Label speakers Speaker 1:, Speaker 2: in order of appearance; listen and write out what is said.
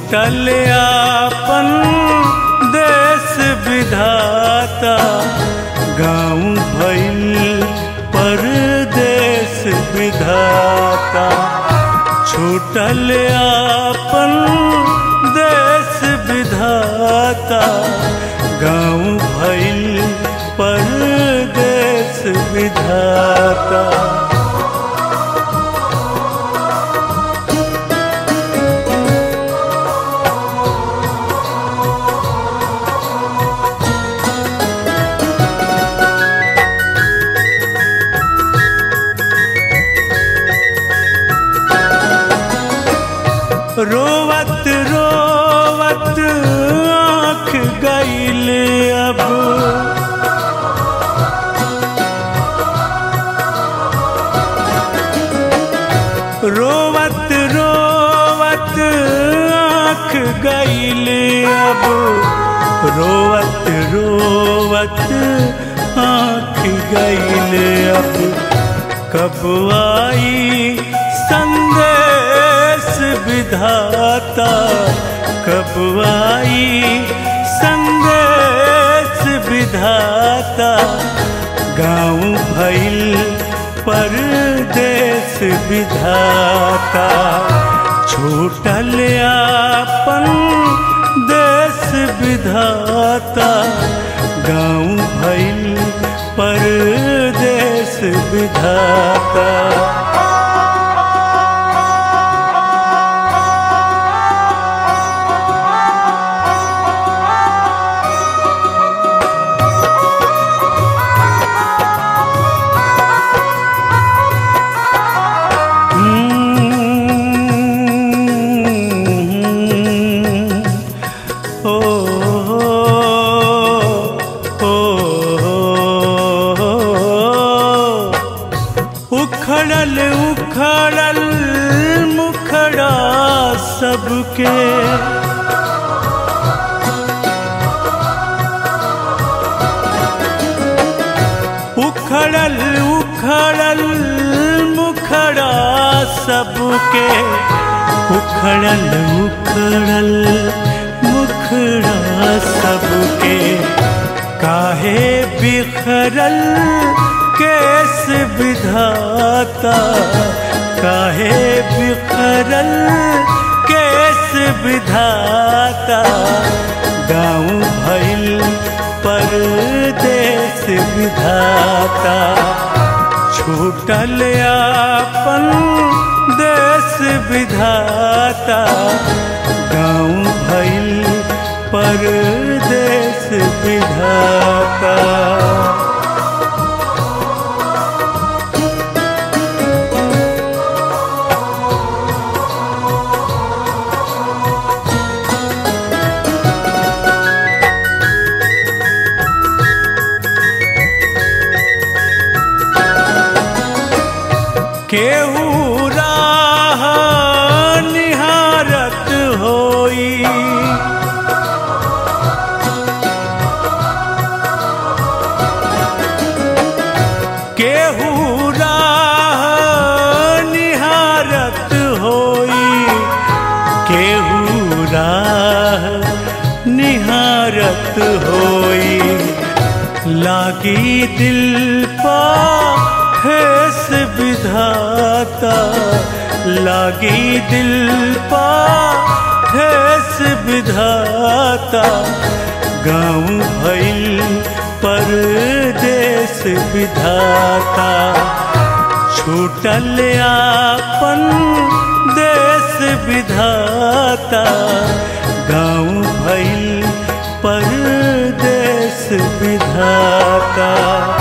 Speaker 1: छूटल आपन देश विधाता गाँव भइल परदेश विधाता छूटल आपन देश विधाता गाँव भइल परदेश विधाता रोवत रोवत आँख गईल अब रोवत रोवत आँख गईल अब रोवत रोवत आँख गईल अब कब आई संदेश विधाता कब आई संदेश विधाता गाँव भइल परदेश विधाता छूटल आपन देश विधाता गाँव भइल परदेश विधाता ओ उखड़ल उखड़ल मुखड़ा सबके उखड़ल उखड़ल मुखड़ा सबके उखड़ल उखड़ल मुखड़ा सबके काहे बिखरल केस विधाता काहे बिखरल केस विधाता गाँव भइल परदेश विधाता छूटल आपन देश विधाता गाँव भइल परदेश विधाता केहू राह निहारत होई केहू राह निहारत होई केहू राह निहारत होई लागी दिल पा हेस विधाता लागी दिल पा हेस विधाता गाँव भइल परदेश विधाता छूटल आपन देश विधाता गाँव भइल परदेश विधाता